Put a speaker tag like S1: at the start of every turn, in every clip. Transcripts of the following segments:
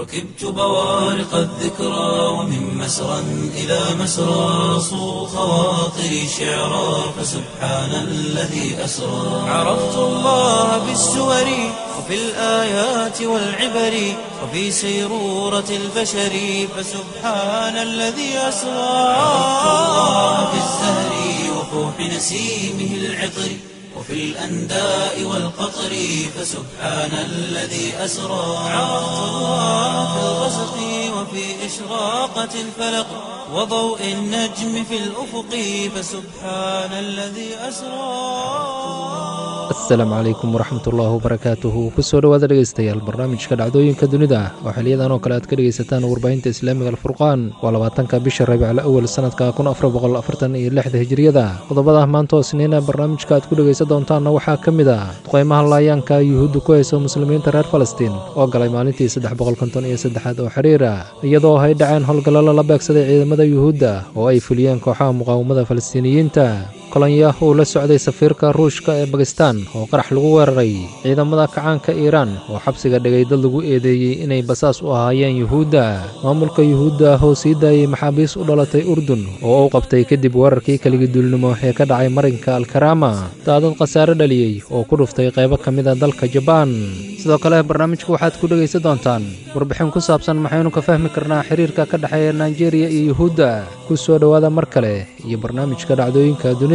S1: ركبت بوارق الذكرى ومن مسرى إلى مسرى صو خواطري شعرا فسبحان الذي أسرى عرفت الله بالسور وفي الآيات والعبر وفي سيرورة البشر فسبحان الذي أسرى عرفت الله بالزهر وفوح نسيمه العطر وفي الأنداء والقطر فسبحان الذي أسرى عرفت الله في الغسق وفي إشراقة الفلق وضوء النجم في الأفق فسبحان الذي أسرى
S2: asalaamu calaykum waraxmatullaahi wabarakaatuhu kusoo dhowaada dhegaystayaal barnaamijka dhacdooyinka dunida oo xiliyadan oo kale aad ka dhegaysataan warbaahinta islaamiga alfurqaan waa labaatanka bisha rabiicl awal sanadka kun afar boqol afartan iyo lixda hijiriyada qodobada maanta oo sniina barnaamijka aad ku dhegaysan doontaanna waxaa ka mid ah duqeymaha laayaanka yuhuudda ku hayso muslimiinta reer falastiin oo galay maalintii saddex boqol konton iyo saddexaad oo xiriira iyadoo ay dhaceen howlgallalo la beegsaday ciidamada yuhuudda oo ay fuliyeen kooxaha muqaawamada falastiiniyiinta kolonyo uu la socday safiirka ruushka ee bakistan oo qarax lagu weeraray ciidamada kacaanka iiraan oo xabsiga dhigay dad lagu eedeeyey inay basaas u ahaayeen yuhuudda maamulka yuhuudda oo sii daayey maxaabiis u dhalatay urdun oo uu qabtay kadib weerarkii keligiduulnimo ee ka dhacay marinka alkarama daadad khasaare dhaliyey oo ku dhuftay qaybo ka mid a dalka jabaan sidoo kale barnaamijka waxaad ku dhegaysan doontaan warbixin ku saabsan maxaynu ka fahmi karnaa xiriirka ka dhexeeya naijeeriya iyo yuhuudda ku soo dhowaada mar kale iyo barnaamijka dhacdooyinka dunida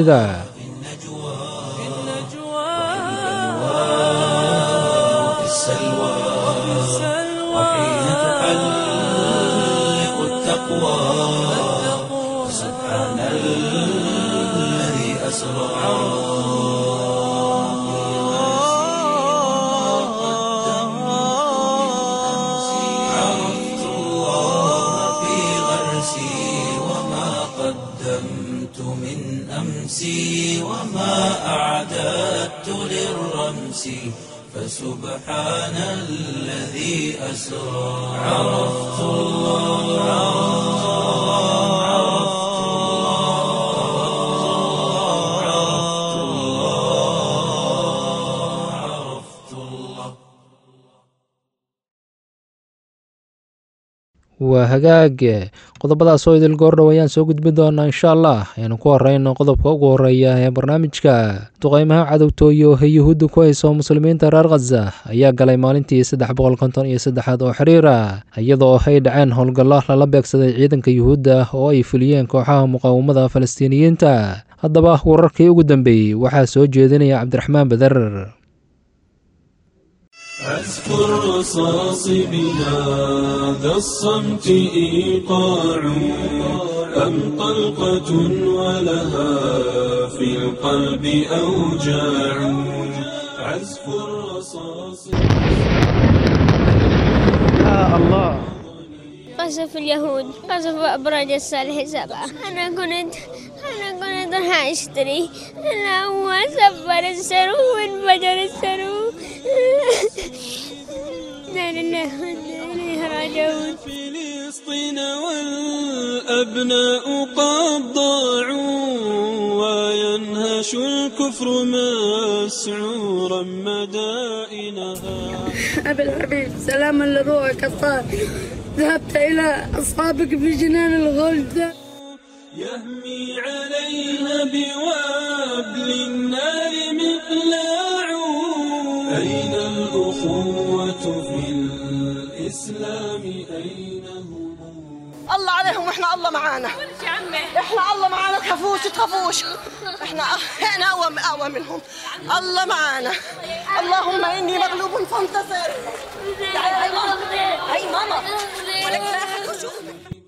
S1: وفي السلوى وحين تحلق التقوى سبحان الذي أسرى عرفت الله في غرسي وما قدمت من أمسي وما أعددت للرمس فسبحان الذي أسرى عرفت الله عرفت الله عرفت الله عرفت الله
S2: waa hagaag qodobadaas oo idil goordhow ayaan soo gudbin doonaa insha allah aynu ku horeyno qodobka ugu horeeya ee barnaamijka duqeymaha cadowtooyo ee yuhuudda ku hayso muslimiinta reer khaza ayaa galay maalintii saddex boqol konton iyo saddexaad oo xiriira iyadoo ay dhaceen howlgallo lala beegsaday ciidanka yuhuudda oo ay fuliyeen kooxaha muqaawamada falastiiniyiinta haddaba wararkii ugu dambeeyey waxaa soo jeedinaya cabdiraxmaan beder
S3: أذكر رصاص بهذا الصمت إيقاع أم طلقة ولها في القلب أوجاع عزف الرصاص
S4: قصف اليهود قصف أبراج الصالح سبعة أنا كنت أنا كنت راح أشتري أنا هو سفر السرو وانفجر السرو لا لله وإنا إليه راجعون
S3: فلسطين والأبناء قد ضاعوا وينهش الكفر مسعورا مدائنها
S5: أبي الحبيب سلاما لروحك الطاهر ذهبت إلى أصحابك في جنان الغلد
S3: يهمي عليها بوابل النار مقلاع أين الأخوة في الإسلام أين هم
S6: الله عليهم واحنا الله معانا احنا الله معانا تخافوش تخافوش احنا احنا اقوى اقوى منهم الله معانا اللهم اني مغلوب فانتصر تعالي هاي ماما هاي ماما ولك لا أحد يشوف.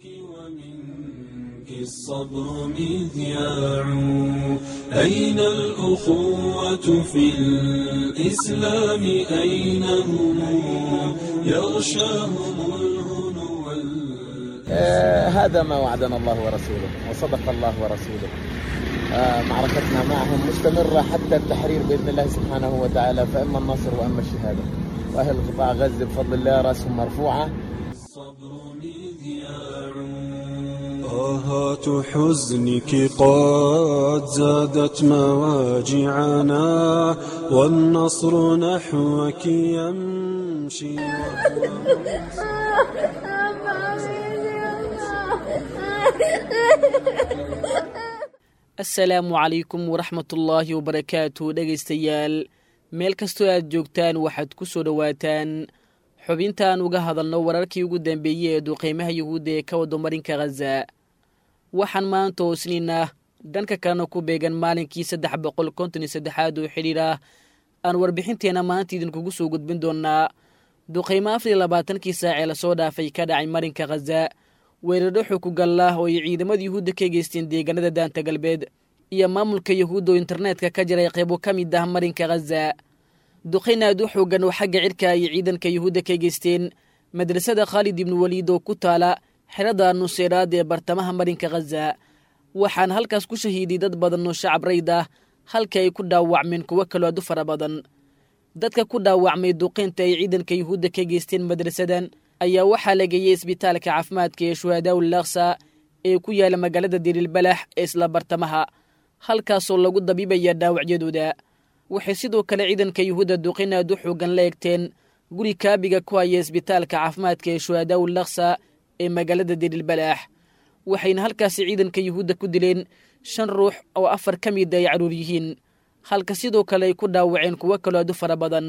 S3: ومنك الصبر مذياع أين الأخوة في الإسلام أين هم يغشاهم الهنو وال-
S7: آه، هذا ما وعدنا الله ورسوله وصدق الله ورسوله آه، معركتنا معهم مستمرة حتى التحرير بإذن الله سبحانه وتعالى فإما النصر وإما الشهادة وأهل قطاع غزة بفضل الله رأسهم مرفوعة
S3: الصبر مذياع طاهات حزنك قد زادت مواجعنا والنصر نحوك يمشي
S8: asalaamu calaykum waraxmatullaahi wabarakaatu dhegaystayaal meel kastoo aad joogtaan waxaad ku soo dhowaataan xubintaan uga hadalno wararkii ugu dambeeyey ee duqeymaha yuhuudda ee ka wado marinka khaza waxaan maanta hoosniinaa dhanka kalena ku beegan maalinkii saddex boqol konton iyo saddexaad oo xidhiir ah aan warbixinteenna maanta idinkugu soo gudbin doonnaa duqeymo afar iyo labaatankii saac ee lasoo dhaafay ka dhacay marinka khaza weeraro xukugallah oo ay ciidamada yuhuudda ka geysteen deegaanada daanta galbeed iyo maamulka yuhuudda oo internetka ka jiray qaybo ka mid ah marinka khaza duqayn aad u xoogan oo xagga cirka ay ciidanka yuhuudda ka geysteen madrasada khaalid ibnu waliid oo ku taala xerada nuseeraad ee bartamaha marinka khaza waxaana halkaas ku shahiiday dad badan oo shacab rayd ah halka ay ku dhaawacmeen kuwo kaloo aad u fara badan dadka ku dhaawacmay duqaynta ay ciidanka yuhuudda ka geysteen madrasadan ayaa waxaa la geeyey isbitaalka caafimaadka ee shuhadaawul laksa ee ku yaala magaalada diriilbalax ee isla bartamaha halkaasoo lagu dabiibaya dhaawacyadooda waxay sidoo kale ciidanka yuhuudda duqayn aad u xoogan la egteen guri kaabiga ku haya isbitaalka caafimaadka ee shuhadaawul laksa ee magaalada diriilbalax waxayna halkaasi ciidanka yuhuudda ku dileen shan ruux oo afar ka mida ay carruur yihiin halka sidoo kale ay ku dhaawaceen kuwo kaloo aad u fara badan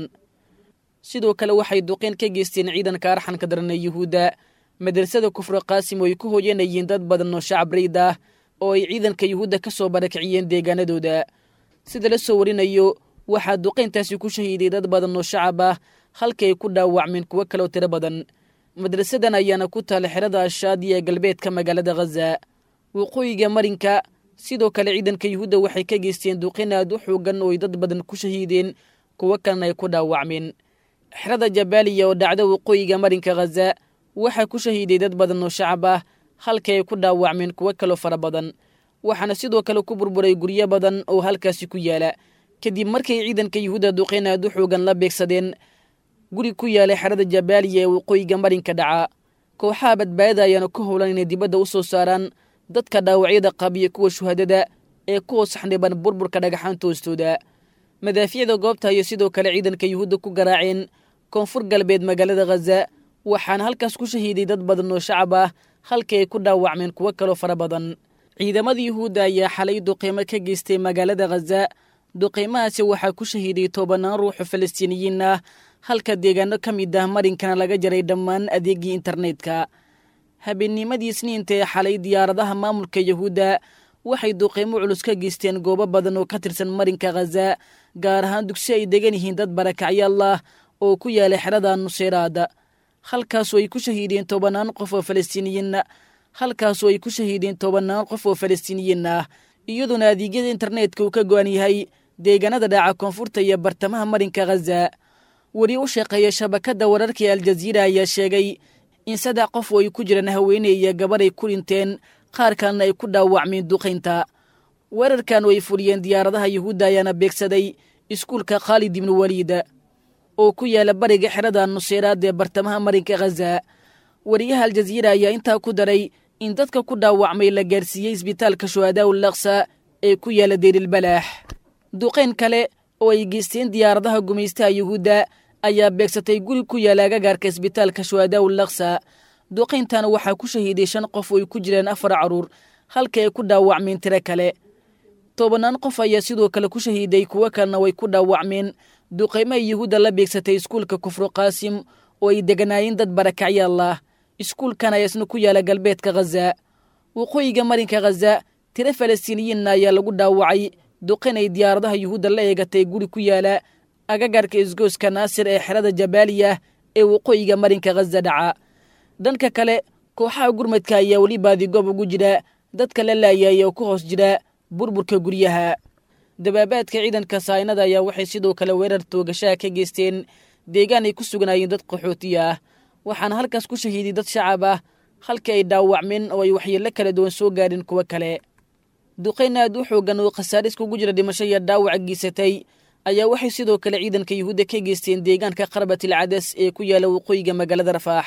S8: sidoo kale waxay duqeyn ka geysteen ciidanka arxanka daran ee yuhuudda madrasada kufre qaasim oo ay ku hooyanayeen dad badan oo shacab rayd ah oo ay ciidanka yuhuudda ka soo barakiciyeen deegaanadooda sida la soo warinayo waxaa duqayntaasi ku shahiiday dad badan oo shacab ah halka ay ku dhaawacmeen kuwo kaloo tiro badan madrasadan ayaana ku taala xerada ashaadiya ee galbeedka magaalada khaza waqooyiga marinka sidoo kale ciidanka yuhuudda waxay ka geysteen duqayn aad u xoogan oo ay dad badan ku shahiideen kuwo kalena ay ku dhaawacmeen xerada jabaaliya oo dhacda waqooyiga marinka khaza waxaa ku shahiiday dad badan oo shacab ah halka ay ku dhaawacmeen kuwo kaloo fara badan waxaana sidoo kale ku burburay guryo badan oo halkaasi ku yaala kadib markay ciidanka yuhuudda duqayn aad u xoogan la beegsadeen guri ku yaala xerada jabaaliya ee waqooyiga marinka dhaca kooxaha badbaadada ayaana ku howlan inay dibadda u soo saaraan dadka dhaawacyada qabiya kuwa shuhadada ee ku hoos xandhiban burburka dhagaxaanta hoostooda madaafiicda goobta ayay sidoo kale ciidanka yuhuudda ku garaaceen koonfur galbeed magaalada khaza waxaana halkaas ku shahiiday dad badan oo shacab ah halka ay ku dhaawacmeen kuwo kaloo fara badan ciidamada yuhuudda ayaa xalay duqeymo ka geystay magaalada khaza duqeymahaasi waxaa ku shahiiday tobanaan ruuxoo falastiiniyiin ah halka deegaano ka mid ah marinkana laga jaray dhammaan adeegii internetka habeennimadii isniinta ee xalay diyaaradaha maamulka yuhuudda waxay duqeymo culus ka geysteen goobo badan oo ka tirsan marinka khaza gaar ahaan dugsi ay degan yihiin dad barakacyaal ah oo ku yaala xerada nuseeraada halkaasoo ay ku shahiideen tobanaan qof oo falastiiniyiin halkaasoo ay ku shahiideen tobanaan qof oo falastiiniyiin ah iyadoona adeegyada internetka uu ka go-an yahay deegaanada dhaaca koonfurta iyo bartamaha marinka khaza weli u shaqeeya shabakadda wararka ee aljaziira ayaa sheegay in saddex qof oo ay ku jiraan haweeney iyo gabar ay ku dhinteen qaar kalena ay ku dhaawacmeen duqaynta weerarkan oo ay fuliyeen diyaaradaha yuhuudda ayaana beegsaday iskuulka khaalid ibnu waliid oo ku yaala bariga xerada nuseeraad ee bartamaha marinka khaza wariyaha aljaziira ayaa intaa ku daray in dadka ku dhaawacmay la gaarsiiyey isbitaalka shuhadaawul laksa ee ku yaala deerilbalaax duqayn kale oo ay geysteen diyaaradaha gumaystaha yuhuudda ayaa beegsatay guri ku yaala agagaarka isbitaalka shuhadaawul laksa duqayntana waxaa ku shahiiday shan qof oo ay ku jiraan afar carruur halka ay ku dhaawacmeen tiro kale tobanaan qof ayaa sidoo kale ku shahiiday kuwo kalena way ku dhaawacmeen duqaymaha yuhuudda la beegsatay iskuulka kufru qaasim oo ay deganaayeen dad barakacyaal ah iskuulkan ayaa isna ku yaala galbeedka khaza waqooyiga marinka khaza tiro falastiiniyiinna ayaa lagu dhaawacay duqayn ay diyaaradaha yuhuudda la eegatay guri ku yaala agagaarka isgooska naasir ee xerada jabaaliya ee waqooyiga marinka khaza dhaca dhanka kale kooxaha gurmadka ayaa weli baadigoob ugu jira dadka la laayay oo ku hoos jira burburka guryaha dabaabaadka ciidanka saynada ayaa waxay sidoo kale weerar toogashaha ka geysteen deegaan ay ku sugnaayeen dad qaxootiya ah waxaana halkaas ku shahiiday dad shacab ah halkii ay dhaawacmeen oo ay waxyeello kala duwan soo gaadheen kuwo kale duqayn aad u xoogan oo khasaare iskugu jira dhimasho iyo dhaawaca geysatay ayaa waxay sidoo kale ciidanka yuhuudda ka geysteen deegaanka qarbatil cadas ee ku yaala waqooyiga magaalada rafaax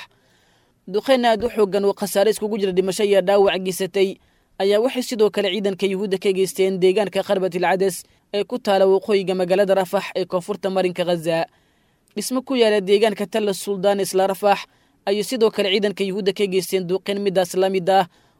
S8: duqayn aad u xoogan oo khasaare iskugu jira dhimasho iyo dhaawac geysatay ayaa waxay sidoo kale ciidanka yuhuudda ka geysteen deegaanka qarbatil cadas ee ku taala waqooyiga magaalada rafax ee koonfurta marinka khaza dhismo ku yaala deegaanka talla suldaan isla rafax ayay sidoo kale ciidanka yuhuudda ka geysteen duqayn midaas la mid ah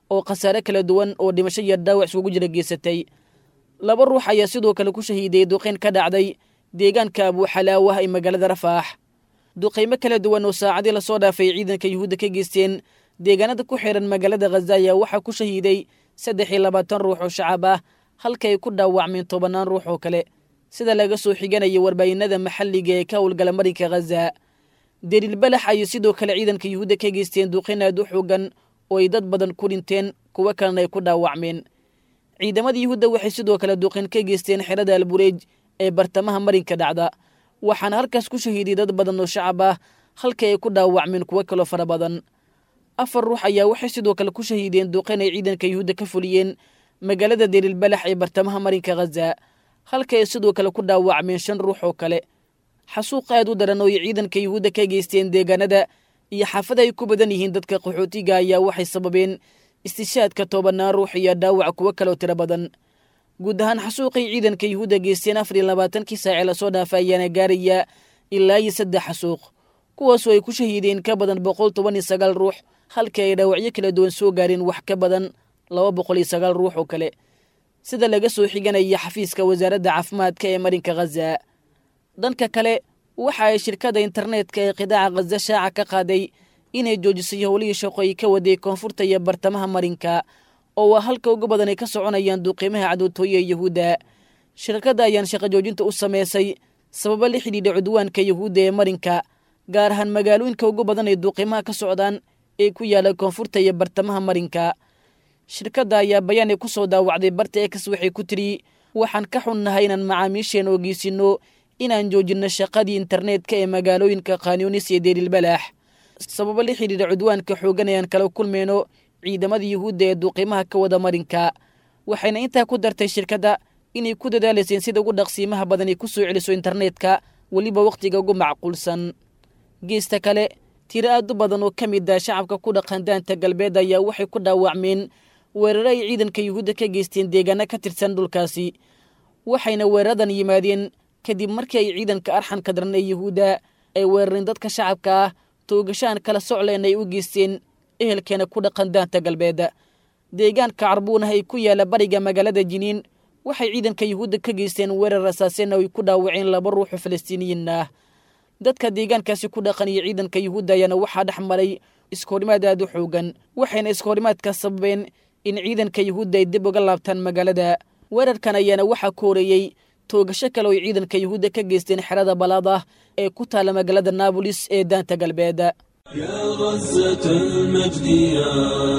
S8: oo khasaare kala duwan oo dhimasho iyo dhaawac iskugu jira geysatay laba ruux ayaa sidoo kale ku shahiiday duqayn ka dhacday deegaanka abuuxalaawah ee magaalada rafaax duqaymo kala duwan oo saacadii lasoo dhaafay ciidanka yuhuudda ka geysteen deegaanada ku xiran magaalada khaza ayaa waxaa ku shahiiday saddex iyo labaatan ruux oo shacab ah halka ay ku dhaawacmeen tobannaan ruux oo kale sida laga soo xiganaya warbaahinada maxalliga ee ka howlgala marinka khaza deliil balax ayay sidoo kale ciidanka yuhuudda ka geysteen duqayn aad u xoogan oo ay dad badan ku dhinteen kuwo kalena ay ku dhaawacmeen ciidamada yuhuudda waxay sidoo kale duqayn ka geysteen xerada albureej ee bartamaha marinka dhacda waxaana halkaas ku shahiiday dad badan oo shacab ah halka ay ku dhaawacmeen kuwo kaloo fara badan afar ruux ayaa waxay sidoo kale ku shahiideen duqayn ay ciidanka yuhuudda ka fuliyeen magaalada deliil balax ee bartamaha marinka khaza halka ay sidoo kale ku dhaawacmeen shan ruux oo kale xasuuq aad u daran oo ay ciidanka yuhuudda ka geysteen deegaanada iyo xaafada ay ku badan yihiin dadka qaxootiga ayaa waxay sababeen istishaadka toobannaan ruux iyo dhaawac kuwo kaloo tiro badan guud ahaan xasuuqay ciidanka yuhuudda geysteen afar iyo labaatankii saace lasoo dhaafa ayaana gaaraya ilaa iyo saddex xasuuq kuwaasoo ay ku shahiideen ka badan boqol toban iyo sagaal ruux halka ay dhaawacyo kala duwan soo gaareen wax ka badan laba boqol iyo sagaal ruux oo kale sida laga soo xiganaya xafiiska wasaaradda caafimaadka ee marinka khaza dhanka kale waxa ay shirkadda internetka ee qidaaca khaza shaaca ka qaaday inay joojisay howlihii shaqo ay ka waday koonfurta iyo bartamaha marinka oo waa halka ugu badan ay ka soconayaan duuqiimaha cadowtooye ee yuhuudda shirkadda ayaan shaqo joojinta u sameysay sababo la xidhiidha cudwaanka yuhuudda ee marinka gaar ahaan magaalooyinka ugu badan ay duuqiimaha ka socdaan ee ku yaala koonfurta iyo bartamaha marinka shirkadda ayaa bayaanay ku soo daawacday barta ex waxay ku tiri waxaan ka xunnahay inaan macaamiisheen ogeysinno inaan joojinno shaqadii internetka ee magaalooyinka khanyunis iyo deelilbalaax sababo la xidhiidha cudwaanka xoogan ayaan kala kulmayno ciidamada yuhuudda ee duuqiimaha ka wada marinka waxayna intaa ku dartay shirkadda inay ku dadaalayseen sida ugu dhaqsiimaha badan ay ku soo celiso internetka weliba wakhtiga ugu macquulsan geesta kale tiro aad u badan oo ka mid ah shacabka ku dhaqan daanta galbeed ayaa waxay ku dhaawacmeen weeraro ay ciidanka yuhuudda ka geysteen deegaano ka tirsan dhulkaasi waxayna weeraradan yimaadeen kadib markii ay ciidanka arxanka daran ee yuhuudda ay weerareen dadka shacabka ah toogashaan kala socleen ay u geysteen ehelkeena ku dhaqan daanta galbeed deegaanka carbuunah ay ku yaala bariga magaalada jiniin waxay ciidanka yuhuudda ka geysteen weerar rasaaseen oo ay ku dhaawaceen laba ruuxoo falastiiniyiin ah dadka deegaankaasi ku dhaqan iyo ciidanka yuhuudda ayaana waxaa dhex maray iskoorimaad aad u xoogan waxayna iskoorimaadka sababeen in ciidanka yuhuudda ay dib uga laabtaan magaalada weerarkan ayaana waxaa ku horeeyey toogasho kale oo ay ciidanka yuhuudda ka geysteen xerada balaad ah ee ku taala magaalada naabolis ee daanta galbeed
S3: يا غزة المجد يا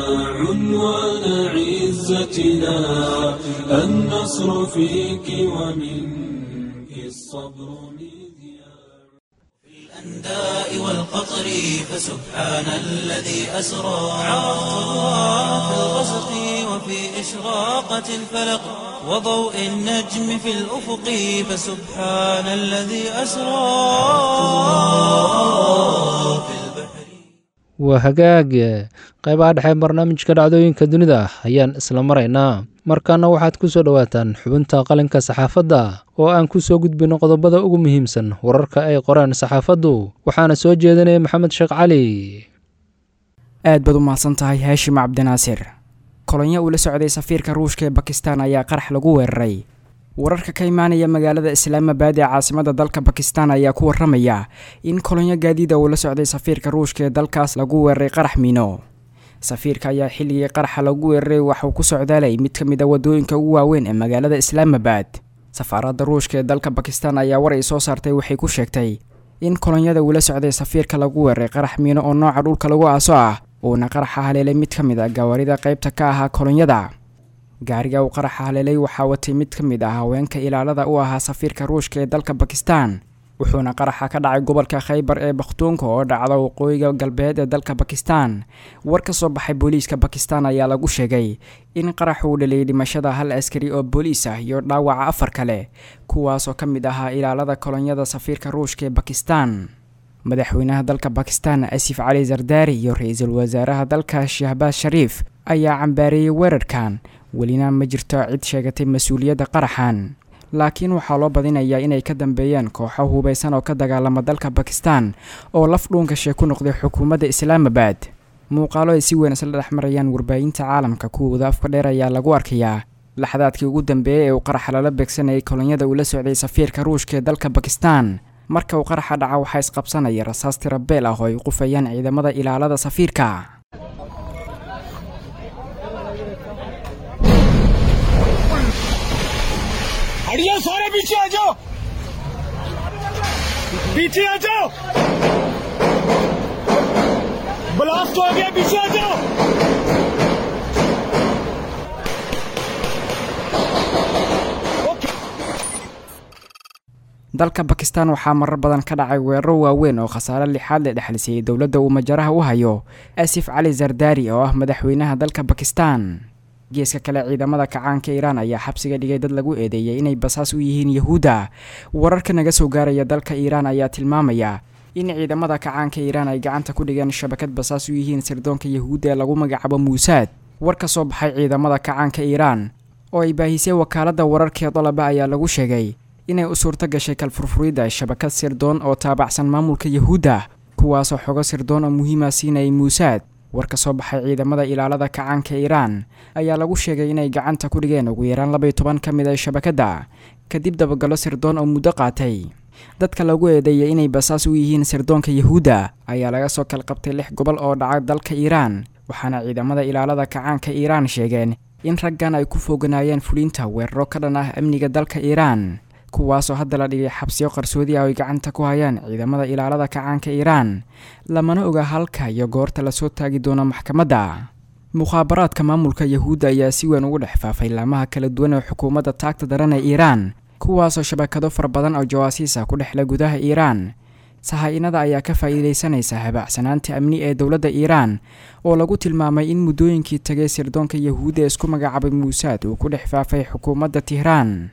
S3: عنوان عزتنا النصر فيك ومنك الصبر مذياع
S1: الأنداء والقطر فسبحان الذي أسرى عرفت الله في الغسق وفي إشراقة الفلق وضوء النجم في الأفق فسبحان الذي أسرى في البحر
S2: waa hagaag qaybaha dhexe barnaamijka dhacdooyinka dunida ayaan isla maraynaa markaana waxaad ku soo dhowaataan xubinta qalinka saxaafadda oo aan ku soo gudbino qodobada ugu muhiimsan wararka ay qoraan saxaafaddu waxaana soo jeedinaya maxamed sheekh cali
S9: aad baad u mahadsan tahay haashim cabdinaasir kolonyo uu la socday safiirka ruushka ee bakistan ayaa qarax lagu weeraray wararka ka imaanaya magaalada islaamabad ee caasimada dalka bakistan ayaa ku waramaya in kolonyo gaadiida uu la socday safiirka ruushka ee dalkaas lagu weeraray qarax miino safiirka ayaa xilligii qaraxa lagu weeraray waxauu ku socdaalay mid ka mid a wadooyinka ugu waaweyn ee magaalada islaamabad safaaradda ruushka ee dalka bakistan ayaa war ay soo saartay waxay ku sheegtay in kolonyada uu la socday safiirka lagu weeraray qarax miino oo nooca dhulka lagu aaso ah uuna qaraxa haleelay mid ka mid a gawaarida qaybta ka ahaa kolonyada gaariga uu qaraxa haleelay waxaa watay mid ka mid ah haweenka ilaalada u ahaa safiirka ruushka ee dalka bakistan wuxuuna qaraxa ka dhacay gobolka khaybar ee bakhtuunka oo dhacda waqooyiga galbeed ee dalka bakistan war ka soo baxay booliiska bakistan ayaa lagu sheegay in qarax uu dhaliyay dhimashada hal askari oo booliis ah iyo dhaawaca afar kale kuwaasoo ka mid ahaa ilaalada kolonyada safiirka ruushka ee bakistan madaxweynaha dalka bakistan asif cali zardaari iyo ra-iisul wasaaraha dalka shahbaaz shariif ayaa cambaareeyey weerarkan welina ma jirto cid sheegatay mas-uuliyadda qaraxan laakiin waxaa loo badinayaa inay ka dambeeyeen kooxo hubaysan oo ka dagaalama dalka bakistan oo laf dhuunkashe ku noqday xukuumadda islaamabad muuqaalo ay si weyn isla dhex marayaan warbaahinta caalamka kuwooda afka dheer ayaa lagu arkayaa laxadaadkii ugu dambeeyey ee uu qaraxa lala beegsanayay kolonyada uu la socday safiirka ruushka ee dalka bakistan marka uu qaraxa dhaca waxaa isqabsanaya rasaas tirabeel ah oo ay qufayaan ciidamada ilaalada safiirka
S10: हटियो सारे पीछे आ जाओ पीछे आ जाओ ब्लास्ट हो गया पीछे आ जाओ
S9: dalka bakistan waxaa marar badan ka dhacay weeraro waaweyn oo khasaare lixaad la dhexlisayay dowladda uu majaraha u hayo asif cali zardari oo ah madaxweynaha dalka bakistan geeska kale ciidamada kacaanka iiraan ayaa xabsiga dhigay dad lagu eedeeyay inay basaas u yihiin yahuudda wararka naga soo gaaraya dalka iiraan ayaa tilmaamaya in ciidamada kacaanka iiraan ay gacanta ku dhigeen shabakad basaas u yihiin sirdoonka yahuudda ee lagu magacaabo muusaad war ka soo baxay ciidamada kacaanka iiraan oo ay baahisay wakaaladda wararkee dalaba ayaa lagu sheegay inay u suurto gashay kalfurfuridda shabakad sirdoon oo taabacsan maamulka yahuudda kuwaasoo xogo sirdoon oo muhiima siinayay muusaad war ka soo baxay ciidamada ilaalada kacaanka iiraan ayaa lagu sheegay inay gacanta ku dhigeen ugu yaraan labaiy toban ka mid a shabakadda kadib dabagallo sirdoon oo muddo qaatay dadka lagu eedeeyay inay basaas u yihiin sirdoonka yahuudda ayaa laga soo kala qabtay lix gobol oo dhaca dalka iiraan waxaana ciidamada ilaalada kacaanka iiraan sheegeen in raggan ay ku fooganaayeen fulinta weeraro ka dhan ah amniga dalka iiraan kuwaasoo hadda la dhigay xabsiyo qarsoodi ah oy gacanta ku hayaan ciidamada ilaalada kacaanka iiraan lamana oga halka iyo goorta lasoo taagi doono maxkamadda mukhaabaraadka maamulka yahuudda ayaa si weyn ugu dhex faafay laamaha kala duwan ee xukuumadda taagta daran ee iiraan kuwaasoo shabakado fara badan oo jawaasiis ah ku dhexla gudaha iiraan sahaa-inada ayaa ka faa'iidaysanaysa habaacsanaanta amni ee dowladda iiraan oo lagu tilmaamay in muddooyinkii tagay sirdoonka yahuudda ee isku magacaabay muusaad uu ku dhex faafay xukuumadda tihraan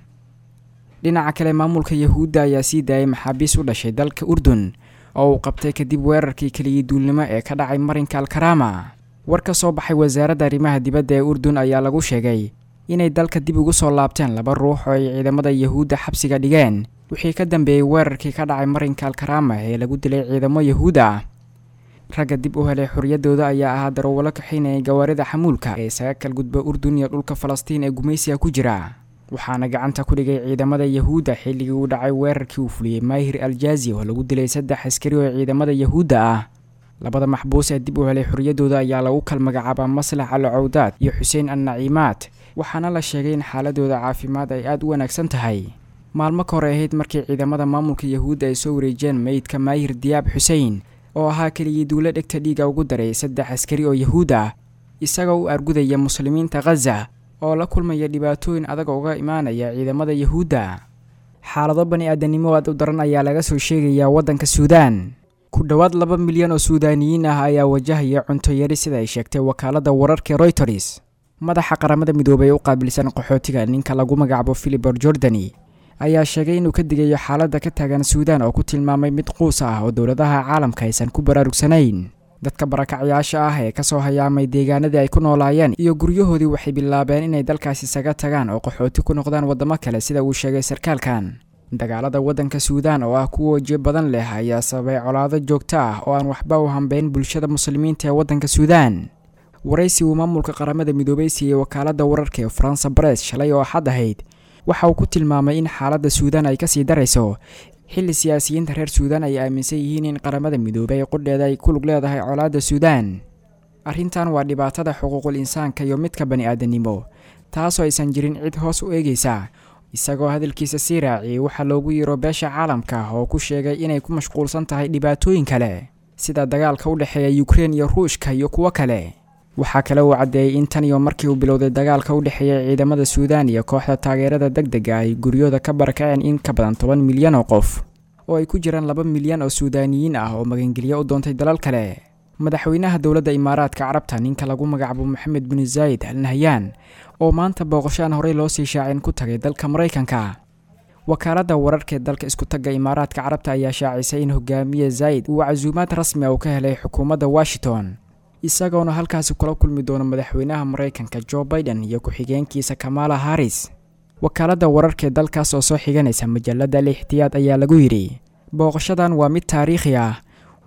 S9: dhinaca kale maamulka yahuudda ayaa sii daayay maxaabiis u dhashay dalka urdun oo uu qabtay kadib weerarkii keliyii duulnimo ee ka dhacay marinka alkarama war ka soo baxay wasaaradda arrimaha dibadda ee urdun ayaa lagu sheegay inay dalka dib ugu soo laabteen laba ruux oo ay ciidamada yahuudda xabsiga dhigeen wixii ka dambeeyey weerarkii ka dhacay marinka alkarama ee lagu dilay ciidamo yahuud ah ragga dib u helay xorriyaddooda ayaa ahaa darowalo kaxaynayay gawaarida xamuulka ee isaga kal gudba urdun iyo dhulka falastiin ee gumaysiga ku jira waxaana gacanta ku dhigay ciidamada yahuudda xilligii uu dhacay weerarkii uu fuliyey maahir aljazi oo lagu dilay saddex askari oo ciidamada yahuudda ah labada maxbuus ee dib u helay xorriyaddooda ayaa lagu kal magacaabaa maslax al cawdaad iyo xuseen al naciimaad waxaana la sheegay in xaaladooda caafimaad ay aada u wanaagsan tahay maalmo ka hor ay ahayd markii ciidamada maamulka yahuudda ay soo wareejeen meydka maahir diyaab xusein oo ahaa keligii duulo dhegta dhiiga ugu daray saddex askari oo yahuud ah isagoo u argudaya muslimiinta khaza oo la kulmaya dhibaatooyin adag uga imaanaya ciidamada yahuudda xaalado bani aadanimo aad u daran ayaa laga soo sheegayaa waddanka suudaan ku dhowaad laba milyan oo suudaaniyiin ah ayaa wajahaya cunto yari sida ay sheegtay wakaaladda wararka royters madaxa qaramada midoobay ee u qaabilsan qaxootiga ninka lagu magacaabo philibor jordani ayaa sheegay inuu ka digayo xaaladda ka taagan suudaan oo ku tilmaamay mid quus ah oo dowladaha caalamka aysan ku baraarugsanayn dadka barakacyaasha ah ee kasoo hayaamay deegaanadii ay ku noolaayeen iyo guryahoodii waxay bilaabeen inay dalkaas isaga tagaan oo qaxooti ku noqdaan waddamo kale sida uu sheegay sarkaalkan dagaalada waddanka suudaan oo ah kuwa wejiyo badan leh ayaa sababay colaado joogto ah oo aan waxba u hambeyn bulshada muslimiinta ee waddanka suudaan waraysi uu maamulka qaramada midoobay siiyey wakaaladda wararka ee faransa bares shalay oo axad ahayd waxa uu ku tilmaamay in xaaladda suudaan ay kasii darayso xilli siyaasiyiinta reer suudaan ay aaminsan yihiin in qaramada midoobay qudheeda ay ku lug leedahay colaadda suudaan arrintan waa dhibaatada xuquuqul insaanka iyo midka bani aadanimo taasoo aysan jirin cid hoos u eegaysa isagoo hadalkiisa sii raaciyey waxaa loogu yiro beesha caalamka oo ku sheegay inay ku mashquulsan tahay dhibaatooyin kale sida dagaalka u dhexeeya yukrein iyo ruushka iyo kuwo kale waxaa kale uu caddeeyey in tan iyo markii uu bilowday dagaalka u dhexeeya ciidamada suudaan iyo kooxda taageerada deg dega ay guryooda ka barakaceen in ka badan toban milyan oo qof oo ay ku jiraan laba milyan oo suudaaniyiin ah oo magangelyo u doontay dalal kale madaxweynaha dowladda imaaraadka carabta ninka lagu magacaabo maxamed bin zaayid al nahyaan oo maanta booqasho aan horey loo sii shaacin ku tagay dalka maraykanka wakaaladda wararka ee dalka isku tagga imaaraadka carabta ayaa shaacisay in hogaamiye zaayid uu casuumaad rasmi ah uu ka helay xukuumadda washington isagoona halkaasi kula kulmi doono madaxweynaha maraykanka jo baiden iyo ku-xigeenkiisa kamala haris wakaaladda wararka ee dalkaas oo soo xiganaysa majalada al ixtiyaad ayaa lagu yidhi booqashadan waa mid taariikhi ah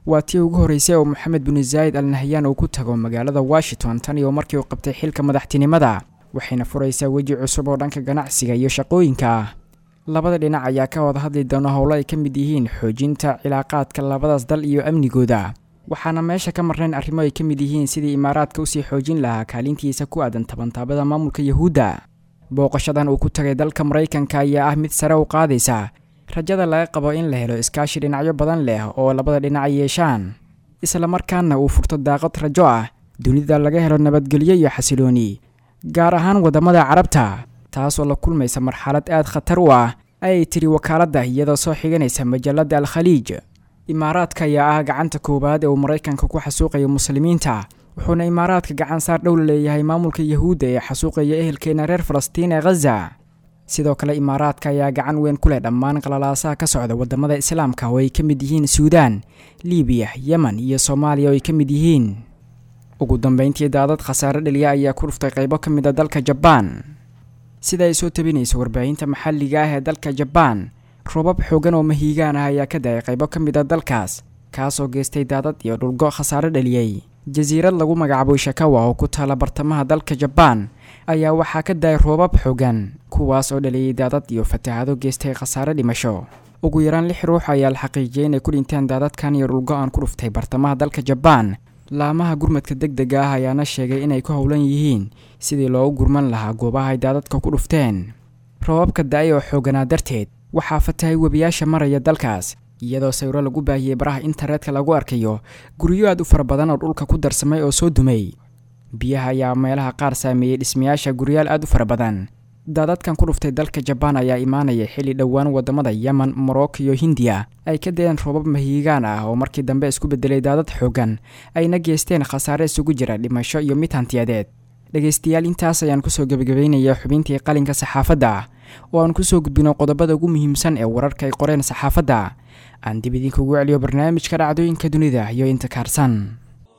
S9: waa tii ugu horreysay oo moxamed binu zaayid al nahyaan uu ku tago magaalada washington tan iyo markii uu qabtay xilka madaxtinimada waxayna furaysaa weji cusub oo dhanka ganacsiga iyo shaqooyinka ah labada dhinac ayaa ka wada hadli doona howlo ay ka mid yihiin xoojinta cilaaqaadka labadaas dal iyo amnigooda waxaana meesha ka marnayn arrimo ay ka mid yihiin sidii imaaraadka usii xoojin lahaa kaalintiisa ku aadan tabantaabada maamulka yuhuudda booqashadan uu ku tagay dalka maraykanka ayaa ah mid sare u qaadaysa rajada laga qabo in la helo iskaashi dhinacyo badan leh oo labada dhinac yeeshaan islamarkaana uu furto daaqad rajo ah dunida laga helo nabadgelyo iyo xasilooni gaar ahaan waddamada carabta taasoo la kulmaysa marxalad aad khatar u ah ayay tiri wakaaladda iyadoo soo xiganaysa majalladda al khaliij imaaraadka ayaa ah gacanta koowaad ee uu maraykanka ku xasuuqayo muslimiinta wuxuuna imaaraadka gacan saar dhow la leeyahay maamulka yuhuudda ee xasuuqaya ehelkeena reer falastiin ee khaza sidoo kale imaaraadka ayaa gacan weyn ku leh dhammaan qalalaasaha ka socda waddamada islaamka oo ay ka mid yihiin suudaan libiya yemen iyo soomaaliya oo ay ka mid yihiin ugu dambeyntii daadad khasaare dhaliya ayaa ku dhuftay qaybo ka mid a dalka jabaan sida ay soo tabinayso warbaahinta maxalliga ah ee dalka jabaan roobab xoogan oo mahiigaan ah ayaa ka da-ay qaybo ka mid a dalkaas kaasoo geystay daadad iyo dhulgo khasaare dhaliyey jasiirad lagu magacaabo shakawa oo ku taala bartamaha dalka jabaan ayaa waxaa ka da-ay roobab xoogan kuwaas oo dhaliyey daadad iyo fatahaado geystay khasaare dhimasho ugu yaraan lix ruux ayaa la xaqiijiyay inay ku dhinteen daadadkan iyo dhulgo-aan ku dhuftay bartamaha dalka jabaan laamaha gurmadka deg dega ah ayaana sheegay inay ku howlan yihiin sidii loogu gurman lahaa goobaha ay daadadka ku dhufteen roobabka da-ay oo xooganaa darteed waxaa fatahay webiyaasha maraya dalkaas iyadoo sawiro lagu baahiyey baraha internetka lagu arkayo guryo aad u fara badan oo dhulka ku darsamay oo soo dumay biyaha ayaa meelaha qaar saameeyey dhismayaasha guryaal aad u fara badan daadadkan ku dhuftay dalka jabaan ayaa imaanaya xilli dhowaan waddamada yemen morocco iyo hindiya ay ka dayeen roobab mahiigaan ah oo markii dambe isku bedelay daadad xoogan ayna geysteen khasaare isugu jira dhimasho iyo mid hantiyadeed dhegaystayaal intaas ayaan kusoo gebagabeynaya xubintii qalinka saxaafadda oo aan kusoo gudbino qodobada ugu muhiimsan ee wararka ay qoreen saxaafadda aan dib idinkugu celiyo barnaamijka dhacdooyinka dunida iyo inta kaarsan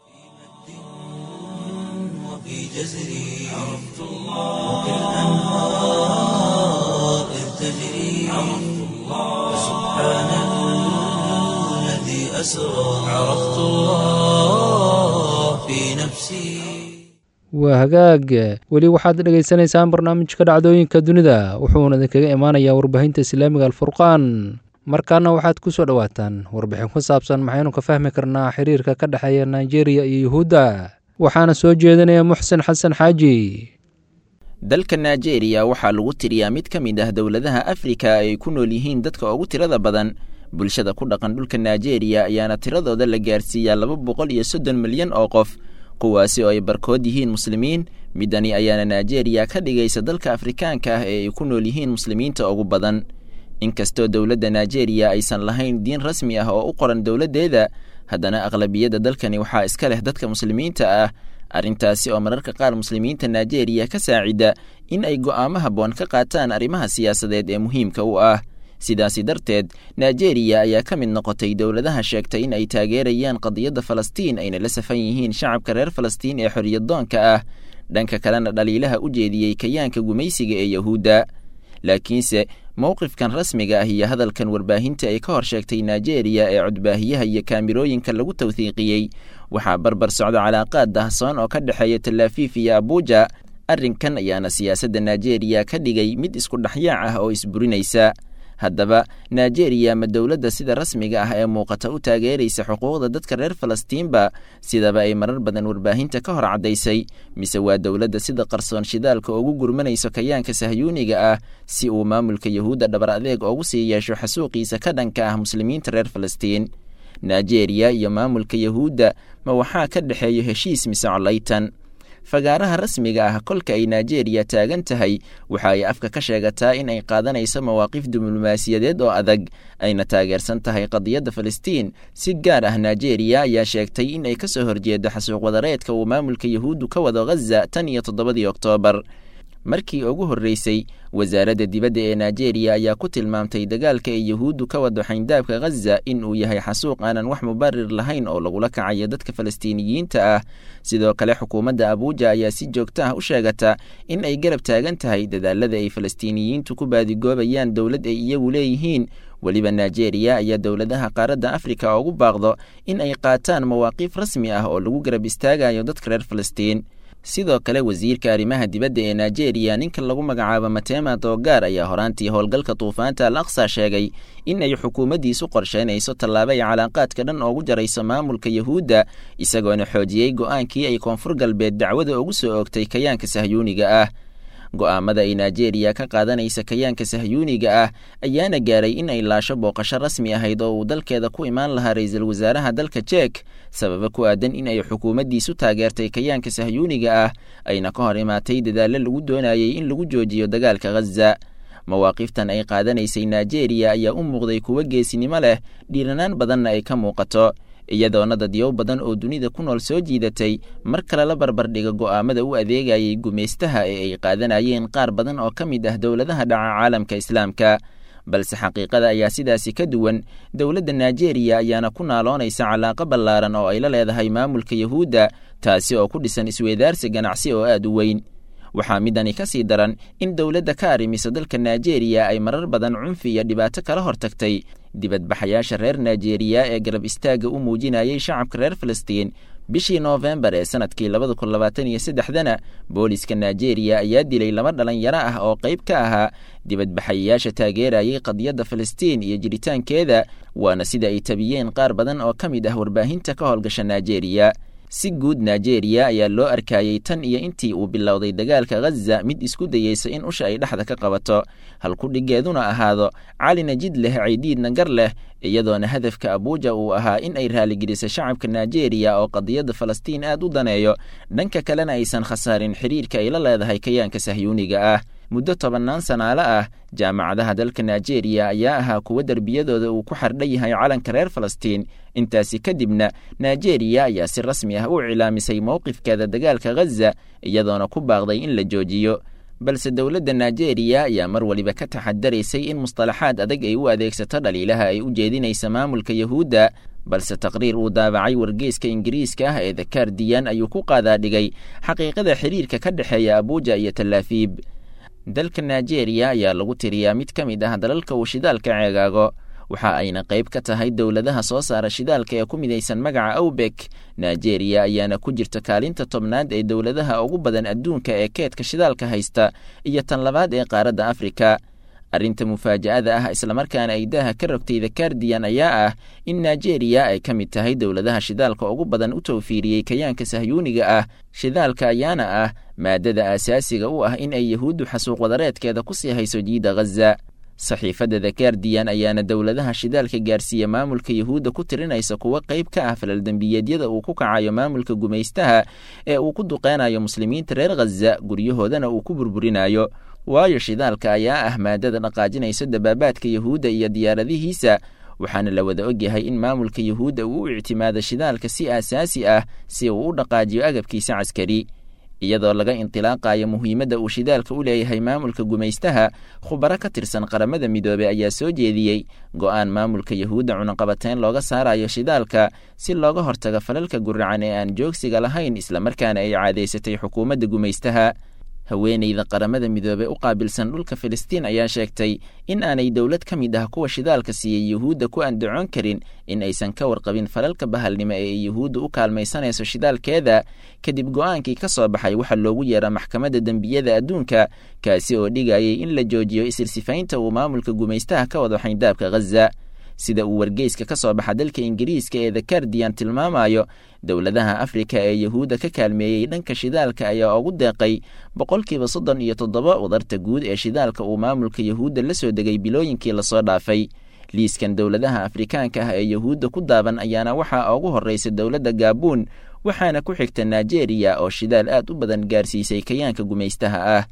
S1: وفي جزري عرفت الله وكالأنهار إذ تجري عرفت الله سبحان الذي أسرى عرفت الله في نفسي
S2: waa hagaag weli waxaad dhegaysanaysaan barnaamijka dhacdooyinka dunida wuxuuna idinkaga imaanayaa warbaahinta islaamiga alfurqaan markaana waxaad ku soo dhowaataan warbixin ku saabsan maxaynu ka fahmi karnaa xiriirka ka dhexeeya nigeria iyo yuhuudda waxaana soo jeedinaya muxsen xasan xaaji
S11: dalka nigeria waxaa lagu tiriyaa mid ka mid ah dowladaha afrika ay ku nool yihiin dadka ugu tirada badan bulshada ku dhaqan dhulka nigeria ayaana tiradooda la gaarsiiyaa laba boqol iyo soddon milyan oo qof kuwaasi oo ay barkood yihiin muslimiin midani ayaana nigeria ka dhigaysa dalka afrikaanka ah ee ay ku nool yihiin muslimiinta ugu badan inkastoo dowladda nigeria aysan lahayn diin rasmi ah oo u qoran dowladdeeda haddana aqlabiyadda dalkani waxaa iska leh dadka muslimiinta ah arrintaasi oo mararka qaar muslimiinta nigeria ka saacida in ay go'aamo habboon ka qaataan arrimaha siyaasadeed ee muhiimka u ah sidaasi darteed nigeria ayaa ka mid noqotay dowladaha sheegtay in ay taageerayaan qadiyadda falastiin ayna la safan yihiin shacabka reer falastiin ee xoriyaddoonka ah dhanka kalena dhaliilaha u jeediyey kayaanka gumaysiga ee yahuudda laakiinse mowqifkan rasmiga ah iyo hadalkan warbaahinta ay ka hor sheegtay nigeria ee codbaahiyaha iyo kaamirooyinka lagu tawhiiqiyey waxaa barbar socda calaaqaad dahsoon oo ka dhexeeya talaafiif iyo abuuja arrinkan ayaana siyaasadda nigeria ka dhigay mid isku dhexyaac ah oo isburinaysa haddaba nigeria ma dowladda sida rasmiga ah ee muuqata u taageeraysa xuquuqda dadka reer falastiinba sidaba ay marar badan warbaahinta ka hor caddaysay mise waa dowladda sida qarsoon shidaalka ugu gurmanayso kayaanka sahyuuniga ah si uu maamulka yahuudda dhabar adeeg ugu sii yeesho xasuuqiisa ka dhanka ah muslimiinta reer falastiin nigeria iyo maamulka yahuudda ma waxaa ka dhexeeyo heshiis mise colaytan fagaaraha rasmiga ah kolka ay nigeria taagan tahay waxa ay afka ka sheegataa in ay qaadanayso mawaaqif diblomaasiyadeed oo adag ayna taageersan tahay qadiyadda falastiin si gaar ah nigeria ayaa sheegtay in ay ka soo horjeedo xasuuq wadareedka uu maamulka yahuuddu ka wado ghaza tan iyo toddobadii oktoobar markii ugu horreysay wasaaradda dibadda ee nigeria ayaa ku tilmaamtay dagaalka ay yuhuuddu ka wado xayndaabka khaza in uu yahay xasuuq aanan wax mubarir lahayn oo lagula kacayo dadka falastiiniyiinta ah sidoo kale xukuumadda abuuja ayaa si joogto ah u sheegata in ay garab taagan tahay dadaalada ay falastiiniyiintu ku baadigoobayaan dowlad ay iyagu leeyihiin weliba nigeria ayaa dowladaha qaaradda afrika ugu baaqdo in ay qaataan mawaaqiif rasmi ah oo lagu garab istaagayo dadka reer falastiin sidoo kale wasiirka arrimaha dibadda ee nigeria ninka lagu magacaabo matema doogaar ayaa horaantii howlgalka duufaanta al aqsa sheegay in ay xukuumaddiisu qorsheynayso tallaabo ay calaaqaadka dhan oogu jarayso maamulka yuhuudda isagoona xoojiyey go'aankii ay koonfur galbeed dacwada ugu soo oogtay kayaanka sahyuuniga ah go'aamada ay nigeria ka qaadanaysa kayaanka sahyuuniga ah ayaana gaaray in ay laasho booqasho rasmi ahayd oo uu dalkeeda ku imaan lahaa ra-iisul wasaaraha dalka jek sababa ku aadan in ay xukuumaddiisu taageertay kayaanka sahyuuniga ah ayna ka hor imaatay dadaallo lagu doonayay in lagu joojiyo dagaalka khaza mawaaqiftan ay qaadanaysay nigeria ayaa u muuqday kuwo geesinimo leh dhiiranaan badanna ay ka muuqato iyadoona dadyow badan oo dunida ku nool soo jiidatay mar kale la barbardhiga go'aamada u adeegayay gumaystaha ee ay qaadanayeen qaar badan oo ka mid ah dowladaha dhaca caalamka islaamka balse xaqiiqada ayaa sidaasi ka duwan dowladda nigeria ayaana ku naaloonaysa calaaqo ballaaran oo ay la leedahay maamulka yuhuudda taasi oo ku dhisan isweedaarsi ganacsi oo aad u weyn waxaa midani ka sii daran in dowladda ka arrimiso dalka nigeria ay marar badan cunfi iyo dhibaato kala hortagtay dibadbaxayaasha reer nigeria ee garab istaagga u muujinayay shacabka reer falastiin bishii noofembar ee sanadkii labada kun labaatan iyo saddexdana booliska nigeria ayaa dilay laba dhalinyaro ah oo qayb ka ahaa dibadbaxayayaasha taageerayay qadiyadda falastiin iyo jiritaankeeda waana sida ay tabiyeen qaar badan oo ka mid ah warbaahinta ka howlgasha nigeria si guud nigeria ayaa loo arkayey tan iyo intii uu bilowday dagaalka khaza mid isku dayeysa in usha ay dhexda ka qabato halkudhigeeduna ahaado cali najid leh caydiidna gar leh iyadoona hadafka abuuja uu ahaa in ay raaligeliso shacabka nigeria oo qadiyadda falastiin aad u daneeyo dhanka kalena aysan khasaarin xiriirka ay la leedahay kayaanka sahyuuniga ah muddo tobannaan sanaale ah jaamacadaha dalka nigeria ayaa ahaa kuwo derbiyadooda uu ku xardhan yahay calanka reer falastiin intaasi kadibna nigeria ayaa si rasmi ah u cilaamisay mowqifkeeda dagaalka khaza iyadoona ku baaqday in la joojiyo balse dowladda nigeria ayaa mar waliba ka taxadaraysay in mustalaxaad adag ay u adeegsato dhaliilaha ay u jeedinaysa maamulka yuhuudda balse taqriir uu daabacay wargeyska ingiriiska ah ee the kardiyan ayuu ku qaadaadhigay xaqiiqada xiriirka ka dhexeeya abuuja iyo talaafiib dalka nigeria ayaa lagu tiriyaa mid ka mid ah dalalka uu shidaalka ceegaago waxa ayna qayb ka tahay dowladaha soo saara shidaalka ee ku midaysan magaca awbek nigeria ayaana ku jirta kaalinta tobnaad ee dowladaha ugu badan adduunka ee keedka shidaalka haysta iyo tan labaad ee qaaradda afrika arrinta mufaaja'ada ah islamarkaana ay daaha ka rogtay the kardiyan ayaa ah in nigeria ay ka mid tahay dowladaha shidaalka ugu badan u tawfiiriyey kayaanka sahyuuniga ah shidaalka ayaana ah maadada aasaasiga u ah in ay yahuuddu xasuuq wadareedkeeda ku sii hayso jiida khaza saxiifadda the kardiyan ayaana dowladaha shidaalka gaarsiiya maamulka yuhuudda ku tirinaysa kuwo qayb ka ah falaldembiyeedyada uu ku kacayo maamulka gumaystaha ee uu ku duqeynayo muslimiinta reer khaza guryahoodana uu ku burburinayo waayo shidaalka ayaa ah maadada dhaqaajinaysa dabaabaadka yuhuudda iyo diyaaradihiisa waxaana la wada ogyahay in maamulka yuhuudda uu u ictimaado shidaalka si aasaasi ah si uu u dhaqaajiyo agabkiisa caskari iyadoo laga intilaaqayo muhiimadda uu shidaalka u leeyahay maamulka gumaystaha khubaro ka tirsan qaramada midoobey ayaa soo jeediyey go'aan maamulka yuhuudda cunaqabateyn looga saarayo shidaalka si looga hortago falalka guracan ee aan joogsiga lahayn islamarkaana ay caadaysatay xukuumadda gumaystaha haweeneyda qaramada midoobey u qaabilsan dhulka filistiin ayaa sheegtay in aanay dowlad ka mid ah kuwa shidaalka siiyey yuhuudda ku andacon karin in aysan ka warqabin falalka bahalnimo ee ay yuhuudda u kaalmaysanayso shidaalkeeda kadib go'aankii ka soo baxay waxaa loogu yeera maxkamadda dembiyada adduunka kaasi oo dhigayay in la joojiyo isirsifaynta uu maamulka gumaystaha ka wado xayndaabka khaza sida uu wargeyska ka soo baxa dalka ingiriiska ee the kardiyan tilmaamayo dowladaha afrika ee yuhuudda ka kaalmeeyey dhanka shidaalka ayaa ugu deeqay boqolkiiba soddon iyo toddoba wadarta guud ee shidaalka uu maamulka yuhuudda la soo degay bilooyinkii lasoo dhaafay liiskan dowladaha afrikaanka ah ee yuhuudda ku daaban ayaana waxaa ugu horreysa dowladda gaabuun waxaana ku xigta nigeria oo shidaal aad u badan gaarsiisay kayaanka gumaystaha ah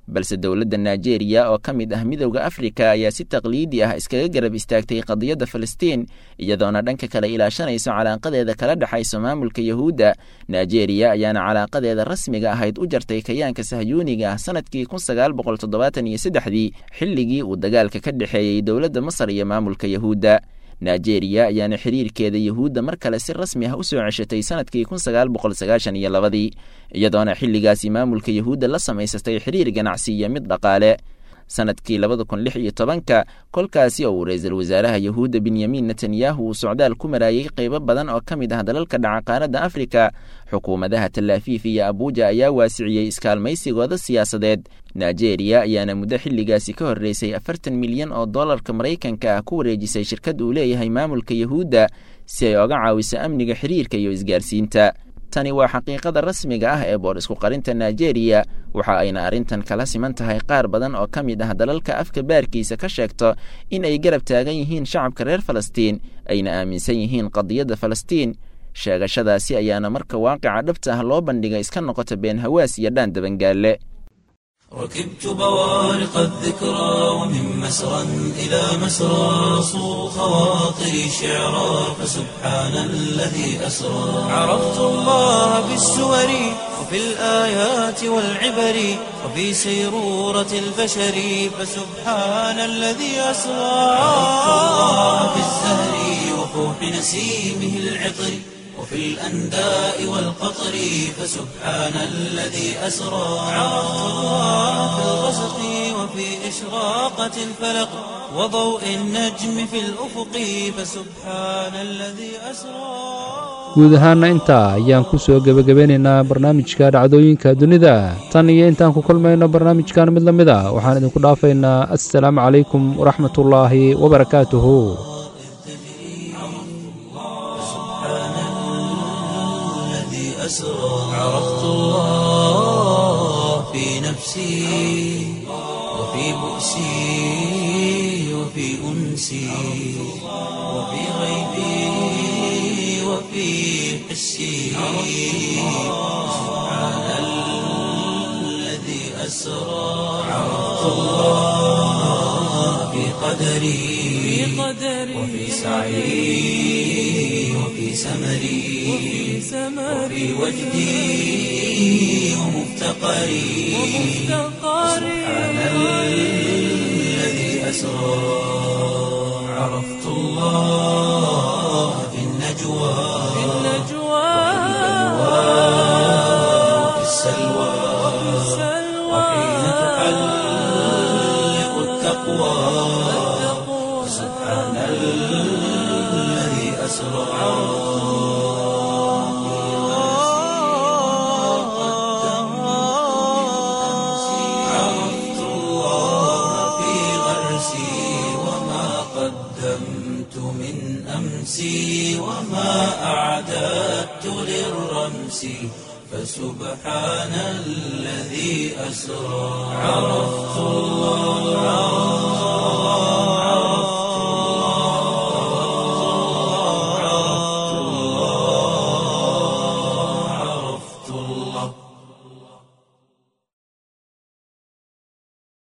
S11: balse dowladda nigeria oo ka mid ah midowda afrika ayaa si taqliidi ah iskaga garab istaagtay qadiyadda falastiin iyadoona dhanka kale ilaashanayso calaaqadeeda kala dhexayso maamulka yahuudda nigeria ayaana calaaqadeeda rasmiga ahayd u jartay kayaanka sahyuuniga ah sanadkii kun sagaal boqol toddobaatan iyo saddexdii xilligii uu dagaalka ka dhexeeyey dowladda masar iyo maamulka yahuudda nigeria ayaana xiriirkeeda yahuudda mar kale si rasmi ah u soo ceshatay sanadkii kun sagaal boqol sagaashan iyo labadii iyadoona xilligaasi maamulka yahuudda la samaysatay xiriir ganacsi iyo mid dhaqaale sanadkii labada kun lix iyo tobanka kolkaasi oo uu ra-iisul wasaaraha yahuudda benyamin netanyahu uu socdaal ku maraayey qeybo badan oo ka mid ah dalalka dhaca qaaradda afrika xukuumadaha talaafiif iyo abuuja ayaa waasiciyey iskaalmaysigooda siyaasadeed nigeria ayaana muddo xilligaasi ka horreysay afartan milyan oo dollarka maraykanka ah ku wareejisay shirkad uu leeyahay maamulka yahuudda si ay oga caawiso amniga xiriirka iyo isgaarsiinta tani waa xaqiiqada rasmiga ah ee boor isku qarinta nigeria waxa ayna arrintan kala siman tahay qaar badan oo ka mid ah dalalka afka baarkiisa ka sheegto in ay garab taagan yihiin shacabka reer falastiin ayna aaminsan yihiin qadiyadda falastiin sheegashadaasi ayaana marka waaqica dhabta ah loo bandhiga iska noqota been hawaas iyo dhaan dabangaalle
S1: ركبت بوارق الذكرى ومن مسرى إلى مسرى صو خواطري شعرا فسبحان الذي أسرى عرفت الله بالسور وفي الآيات والعبر وفي سيرورة البشر فسبحان الذي أسرى عرفت الله بالزهر وفوح نسيمه العطر وفي الأنداء والقطر فسبحان الذي أسرى عرفت الله في الغسق وفي إشراقة الفلق وضوء النجم في الأفق فسبحان الذي أسرى
S2: guud ahaana intaa ayaan ku soo gebagabeynaynaa barnaamijka dhacdooyinka dunida tan iyo intaan ku kulmayno barnaamijkan mid la mid a waxaan idinku dhaafaynaa assalaamu calaykum waraxmatullaahi wabarakaatuhu
S1: أسرى عرفت الله في نفسي وفي بؤسي وفي أنسي وفي غيبي وفي حسي سبحان الذي أسرى عرفت الله في قدري وفي سعي وفي سمري وفي وجدي ومفتقري سبحان الذي أسرى عرفت الله في النجوى وفي السلوى وحين تحلق التقوى سبحان الذي أسرى عرفت الله في غرسي وما قدمت من أمسي وما أعددت للرمس فسبحان الذي أسرى عرفت الله عرفت الله عرفت الله